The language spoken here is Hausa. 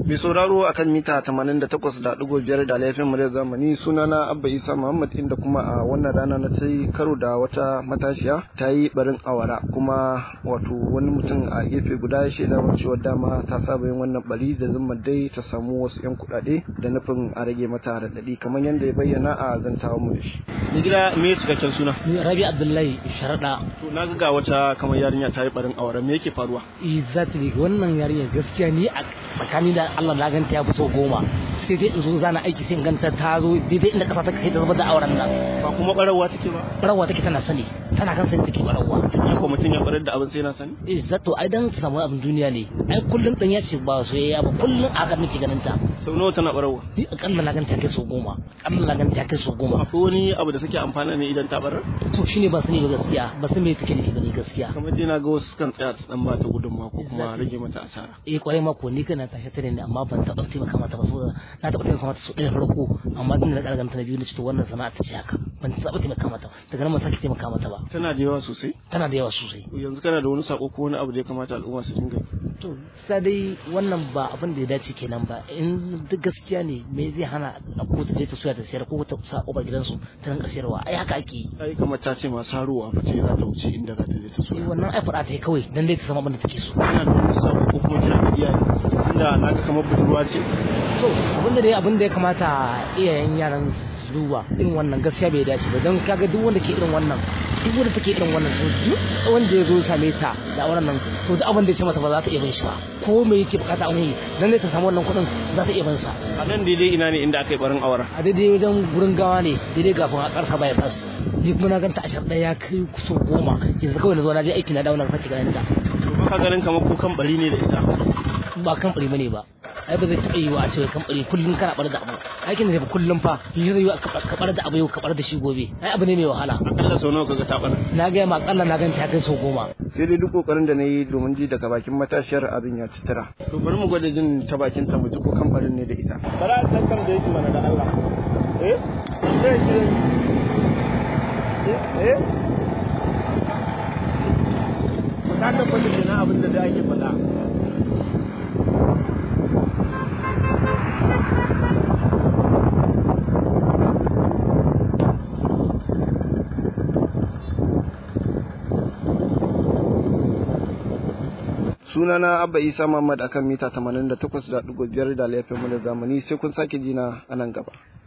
Mai sauraro akan mita 88.5 da laifin mu da zamani sunana Abba Isa Muhammad inda kuma a wannan rana na ta karo da wata matashiya ta yi barin awara kuma wato wani mutum a gefe guda ya shaida mun cewa dama ta saba yin wannan bari da zuma dai ta samu wasu yan kuɗaɗe da nufin a rage mata raɗaɗi kamar yadda ya bayyana a zantawa mu da shi. Ni gida me cikakken suna? Rabi Abdullahi Sharaɗa. To na ga wata kamar yarinya ta yi barin awara me yake faruwa? Exactly wannan yarinya gaskiya ni a tsakani da Allah na ganta ya fi sau goma sai dai in zo zana aiki sai in ganta ta zo daidai inda kasa ta kai da zubar da auren nan Ba kuma barawa take ba? barawa take tana sani tana kan sani take barawa In ko mutum ya barar da abin sai na sani? eh zato ai dan ta samu abin duniya ne ai kullun dan ya ce ba soyayya ba kullun a haka nake ganin ta Sau nawa tana barawa? ni akalla na ganta ya kai sau goma akalla na ganta ya kai sau goma Akwai wani abu da take amfana ne idan ta barar? to shine ba sani ba gaskiya ba san me take nufi ba ne gaskiya Kamar dai na ga wasu kan tsaya ta dan ba ta gudunmawa ko kuma rage mata asara. eh kwarai mako ni kana tashi tare ne amma ban taɓa taimaka mata ba saboda na taɓa taimaka mata su ɗaya farko amma din da ƙarganta na biyu na to wannan sana'a ta ce haka ban taɓa taimaka mata daga nan ban sake taimaka mata ba Tana da yawa sosai? tana da yawa sosai Yanzu kana da wani sako ko wani abu da ya kamata al'umma su dinga yi? to sai dai wannan ba abin da ya dace kenan ba in duk gaskiya ne me zai hana ko ta je ta soya ta sayar ko ta sa ƙofar gidansu ta rinka sayarwa ai haka ake yi Ai kamar ta ce masu haruwa ba ce za ta wuce inda za ta je ta so. Eh, wannan ai faɗa ta yi kawai dan dai ta samu abin da take so Kana da wani sako ko kuma kira da iyaye? Inda na ga kamar budurwa ce. to abin da dai abin da ya kamata iyayen yaran su duba irin wannan gaskiya bai dace ba don kaga duk wanda ke irin wannan duk wanda take irin wannan to duk wanda ya zo ya same ta da auren nan to duk abin da ya ce mata ba za ta iya bin shi ba ko me yake bukata a wani dan dai ta samu wannan kuɗin za ta iya bin sa A nan daidai ina ne inda aka yi barin awara. a daidai wajen gurin gawa ne daidai kafin a karsa bypass ni kuma na ganta ashar ɗaya ya kai kusan goma yanzu kawai na zo na je aiki na dawo na sake ganin ta To ba ka ganin kamar kukan bari ne da ita. ba kamfani bane ba ai ba zai taɓa yi wa a ce kamfani kullum kana bar da abu aikin da kullum fa yi zai yi ka bar da abu yau ka bar da shi gobe ai abu ne mai wahala Akalla sau nawa kaga ta bar. na gaya ma akalla na ganta ya kai sau goma Sai dai duk kokarin da na yi domin ji daga bakin matashiyar abin ya ci tira. To bari mu gwada jin ta bakin ta mu ji ko kan barin ne da ita. Bara san kan da yake mana da Allah. Eh? Eh ki Eh? Ku ta tabbata kenan abin da da ake faɗa. sunana abba isa muhammad akan mita 88.5 da laifin mu da zamani sai kun sake jina a nan gaba